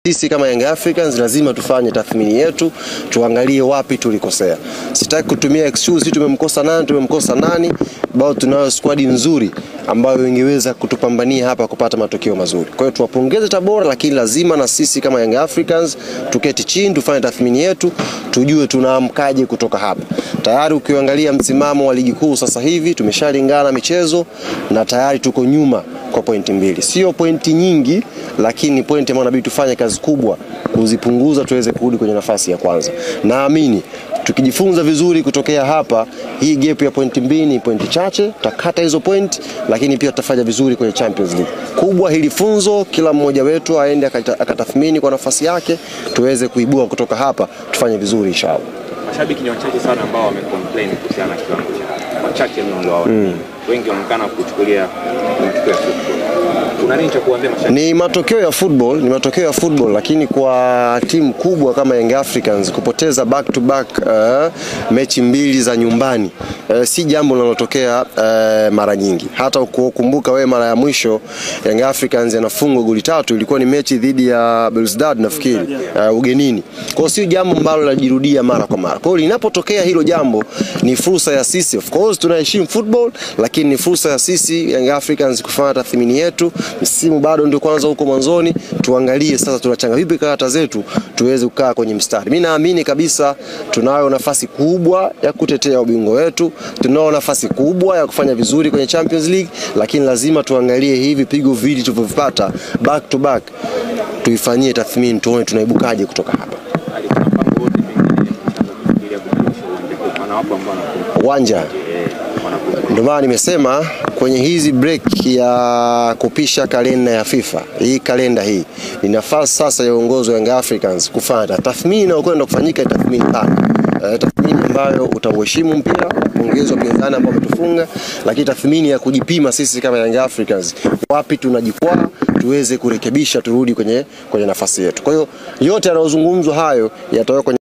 Sisi kama Young Africans lazima tufanye tathmini yetu, tuangalie wapi tulikosea. Sitaki kutumia excuse tumemkosa nani, tumemkosa nani, bao tunayo squad nzuri ambayo ingeweza kutupambania hapa kupata matokeo mazuri. Kwa hiyo tuwapongeze Tabora, lakini lazima na sisi kama Young Africans tuketi chini, tufanye tathmini yetu, tujue tunaamkaje kutoka hapa. Tayari ukiangalia msimamo wa ligi kuu sasa hivi tumeshalingana michezo na tayari tuko nyuma kwa pointi mbili, sio pointi nyingi, lakini pointi ambayo inabidi tufanye kazi kubwa kuzipunguza tuweze kurudi kwenye nafasi ya kwanza. Naamini tukijifunza vizuri kutokea hapa, hii gap ya pointi mbili ni pointi chache, tutakata hizo pointi, lakini pia tutafanya vizuri kwenye Champions League. Kubwa hili funzo, kila mmoja wetu aende akatathmini kwa nafasi yake, tuweze kuibua kutoka hapa, tufanye vizuri inshallah. Mashabiki ni wachache sana ambao wamecomplain kuhusiana na kiwango cha wachache mno ndio mm. wengi wanaonekana kuchukulia matokeo ya football. Una nini cha kuambia mashabiki? Ni matokeo ya football, ni matokeo ya football, lakini kwa timu kubwa kama Young Africans kupoteza back to back uh, mechi mbili za nyumbani uh, si jambo linalotokea uh, mara nyingi. Hata ukukumbuka wewe mara ya mwisho Young Africans yanafungwa goli tatu ilikuwa ni mechi dhidi ya Belouizdad nafikiri uh, ugenini. Kwa hiyo si jambo ambalo linajirudia mara kwa mara. Kwa hiyo linapotokea hilo jambo ni fursa ya sisi, of course tunaheshimu football, lakini ni fursa ya sisi Young Africans kufanya tathmini yetu msimu bado ndio kwanza huko mwanzoni, tuangalie sasa tunachanga vipi karata zetu tuweze kukaa kwenye mstari. Mimi naamini kabisa tunayo nafasi kubwa ya kutetea ubingwa wetu, tunayo nafasi kubwa ya kufanya vizuri kwenye Champions League, lakini lazima tuangalie hivi pigo vili tulivyovipata back to back, tuifanyie tathmini, tuone tunaibukaje kutoka hapa. Alikuwa mpango wote pengine mshaanza kufikiria kubadilisha uwanja huu, maana wapo ambao wanakumbuka Uwanja eh, wanakumbuka ndio maana nimesema kwenye hizi break ya kupisha kalenda ya FIFA, hii kalenda hii ni nafasi sasa ya uongozi wa Young Africans kufanya tathmini inayokwenda kufanyika, tathmini pana uh, tathmini ambayo utauheshimu mpira, pongezi wapinzani ambao wametufunga, lakini tathmini ya kujipima sisi kama Young Africans, wapi tunajikwaa, tuweze kurekebisha, turudi kwenye, kwenye nafasi yetu. Kwa hiyo yote yanayozungumzwa hayo yatawekwa kwenye